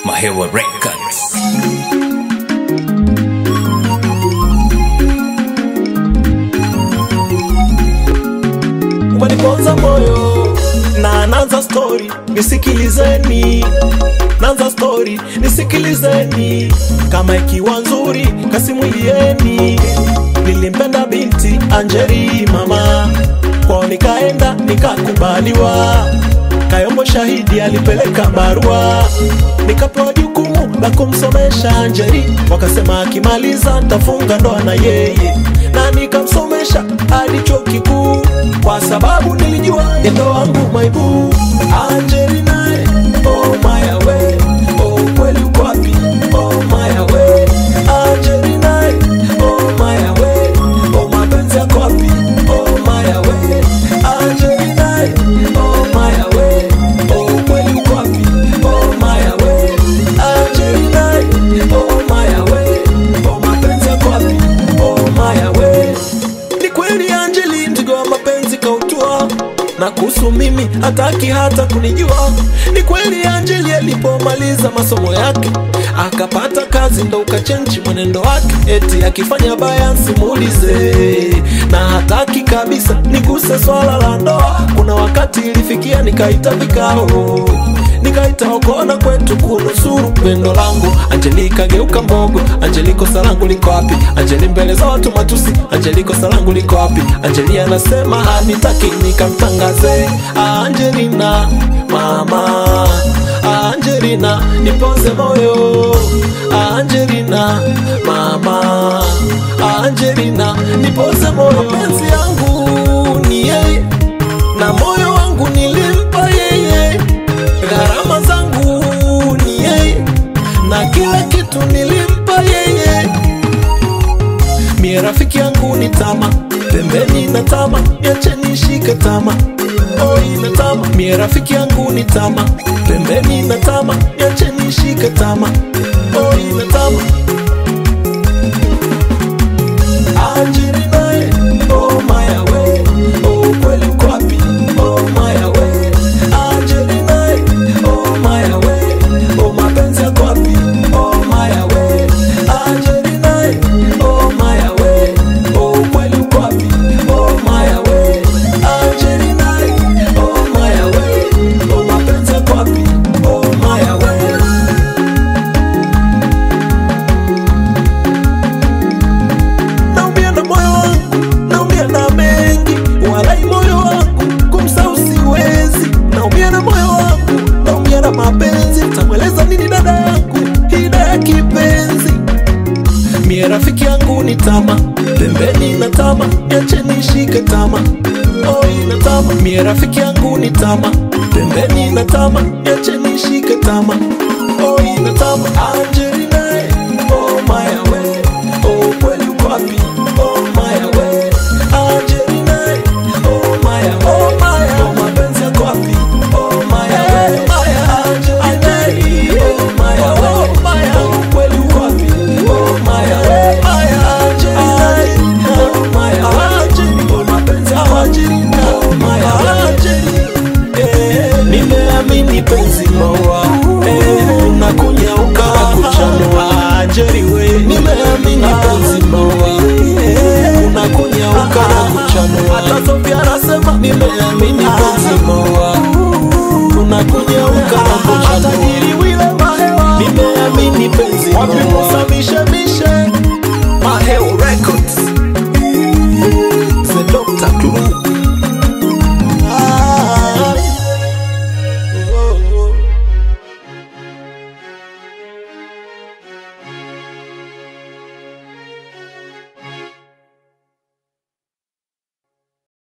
Mahewa Records. umeniponza moyo na nanza story nisikilizeni nanza story nisikilizeni kama ikiwa nzuri kasimulieni nilimpenda binti anjeri mama kwao nikaenda nikakubaliwa kayombo shahidi alipeleka barua nikapewa jukumu la kumsomesha anjeri wakasema akimaliza ntafunga ndoa na yeye na nikamsomesha hadi chuo kikuu kwa sababu nilijua endo wangu maibu Angeli naye oh my way oh kweli uko wapi oh my way Angeli naye oh my way oh mapenzi yako wapi oh my way Angeli naye oh my way oh kweli uko wapi oh my way Angeli naye oh my way oh mapenzi yako wapi oh my way ni kweli Angeli mzigo wa mapenzi kautua na kuhusu mimi hataki hata kunijua. Ni kweli Angeli alipomaliza masomo yake akapata kazi, ndo ukachenji mwenendo wake, eti akifanya baya nsimuulize, na hataki kabisa niguse swala la ndoa. Kuna wakati ilifikia nikaita vikao nikaita okona kwetu kunusuru pendo langu. Angeli kageuka mbogo, Angeli kosa langu liko wapi? Angeli mbele za watu matusi, Angeli kosa langu liko wapi? Angeli anasema hanitaki nikamtangaze. Angelina mama, Angelina nipoze moyo, Angelina mama, Angelina nipoze moyo. Mapenzi yangu ni yeye na moyo wangu nilimpa yeye gharama zangu ni yeye na kila kitu nilimpa yeye. Mie rafiki yangu ni tama, pembeni na tama, niache nishike tama. Oi na tama, mie rafiki yangu ni tama, pembeni na tama, niache nishike tama. Oi na tama. Anjiri naye, oh my way, oh kweli uko wapi? Oh my way, Anjiri naye, oh my way, oh mapenzi yako wapi? Oh my way, Anjiri naye, oh my way, oh kweli uko wapi? Oh my way, Anjiri naye, oh my way, oh mapenzi yako wapi? Oh my way. naumia na moyo wangu, naumia na mengi, walai moyo wangu kumsahau siwezi. Naumia na moyo wangu, naumia na mapenzi, tamweleza nini dada yangu, hida ya kipenzi. Mie rafiki yangu ni tama, pembeni na tama, niache nishike tama. Oi na tama, mie rafiki yangu ni tama, pembeni na tama, niache nishike tama. Oi na tama, Angelina, oh my way, oh kweli uko wapi? Oh my way, Angelina, oh my way, oh my, oh mapenzi yako wapi? Oh my way, Angelina, oh my way, oh kweli uko wapi? Oh my way, Angelina, oh my way, oh mapenzi yako Angelina, oh my way, eh, nimeamini penzi maua